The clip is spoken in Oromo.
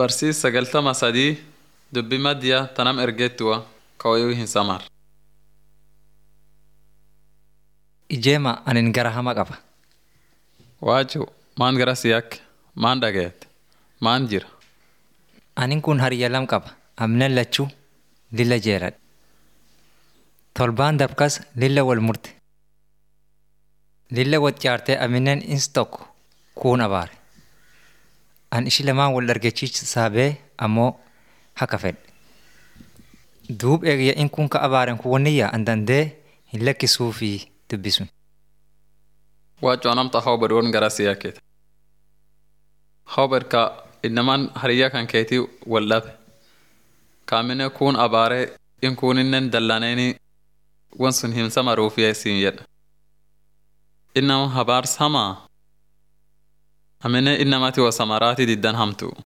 Barsiis sagaltama sadii dubbii maddiyaa tanam ergeettuwa kawayuu hin samar. Ijeema anin gara hama qaba. Waaju maan gara siyakke maan dhagayeette maan jira. Anin kun hariyya lam qaba. Amnen lachuu lilla jeeradhe. Tolbaan dabkas lilla wal murte. Lilla wal caartee aminen ins tokko kuun abaare. An ishi lamaan wal dargachiisaa bee ammoo haka fedhe. Duub eegiyya in kun ka abaaren kun wanniyyaa an dandee hin lakkisuu fi dubbisun. Waaju anamta hawbad won gara siyakkeete. Hawbad ka innamaan hariyyaa kan keetii wal dhabe. Kaamine kuun abaaree in kuuninnen dallaneeni won sun hin samaruuf yeesiin jedha. Innama habaars hamaa. Amine innamati wa samaraati diddan hamtu.